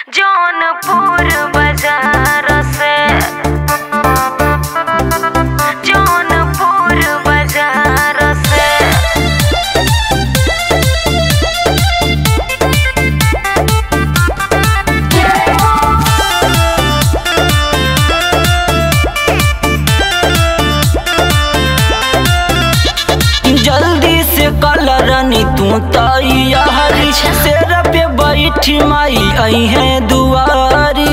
जौनपुर बाजार से जौनपुर बाजार से जल्दी से कलरनी तू तैयारी शेर पे बैठी माई आई है दुआरी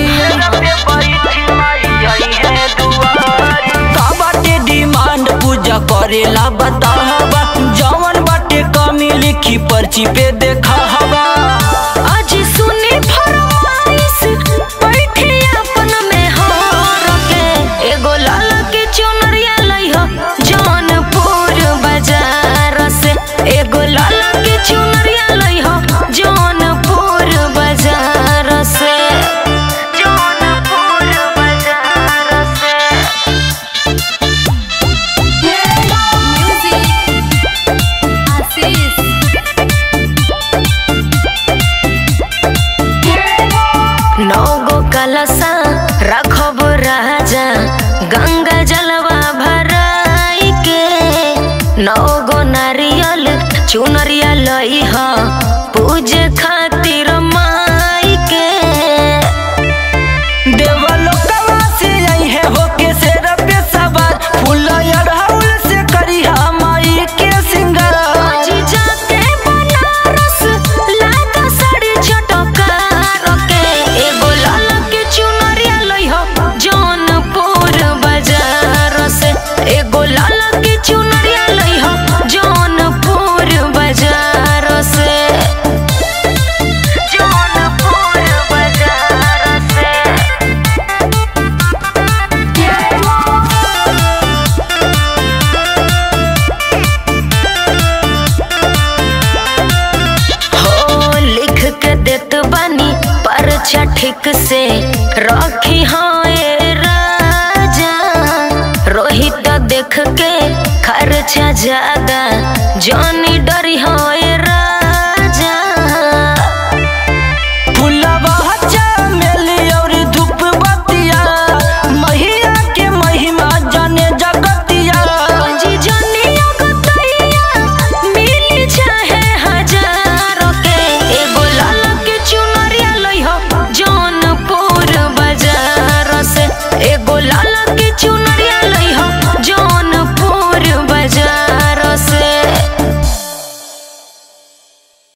का बाटे डिमांड पूजा करेला बतावा जवन बाटे कमी लिखी पर्ची पे देखा हवा आज सुनी फरमाइश बैठे अपन में हो रखे एगो लाल के चुनरिया लई हो जौनपुर बाजार से एगो लाल के चुनरिया लई हो जौनपुर बाजार से जौनपुर बाजार से नौगो कलसा रखब राजा गंगा जलवा भराई के नौगो नारियल चुनरिया लई ह पूजे खातिर माई के देवलोकवा से आई है होके शेर पे सवार फूल अड़हुल से करिया माई के सिंगार आज जाके बनारस लागा साड़ी चटकार के एगो लाल के चुनरिया लई हो जौनपुर बाजार से एगो लाल के चुनरिया लई हो जौनपुर बाजार से जौनपुर बाजार से हो लिख के देत बानी परचा ठीक से रखी हाँ ए राजा रोहित देख के खर्चा ज्यादा जॉनी डरी हाँ